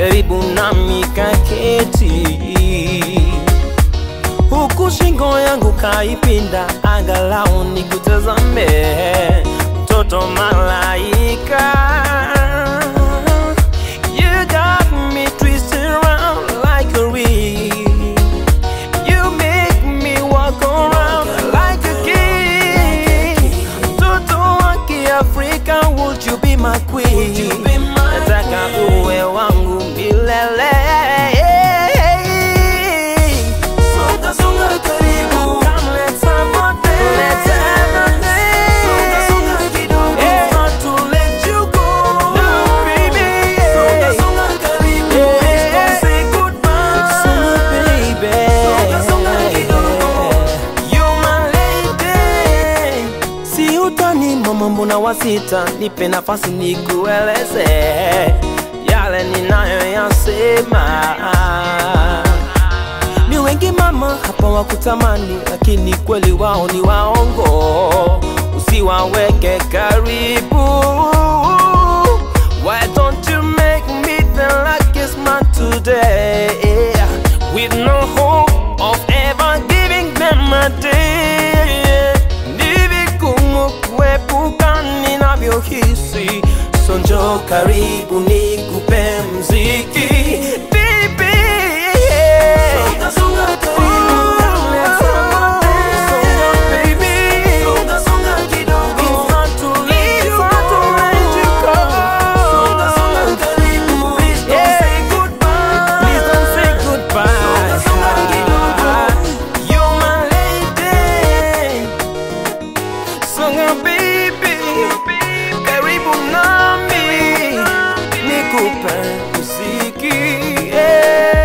karibu nami kaketi, huku shingo yangu kaipinda, angalau nikutazame, mtoto malaika. You got me twisted around like a wheel. You make me walk around like a king. Mtoto wa Kiafrika, would you be my queen? Nataka uwe wangu milele. Songa, songa karibu. Come, let's have a day. Let's have a day. Songa, songa kidogo. It's hard to let you go. No, baby. Songa, songa karibu. Let's go say goodbye. Songa, baby. Songa, songa kidogo. You're my lady. Si utani mama, mbona wasita? Nipe nafasi nikueleze yale ninayoyasema. Ni wengi mama hapa wakutamani, lakini kweli wao ni waongo. Usiwaweke karibu. Why don't you make me the luckiest man today? With no hope of ever giving them a day. Ni vigumu kuepuka ninavyohisi, so njoo karibu nikupe mziki Baby. Songa, songa karibu. Let's have a dance. Songa, baby. Songa, songa kidogo. It's hard to let you go. Songa, songa karibu. Please don't say goodbye. Please don't say goodbye. Songa, songa kidogo. You're my lady. Songa baby, karibu nami, nikupe muziki yeah.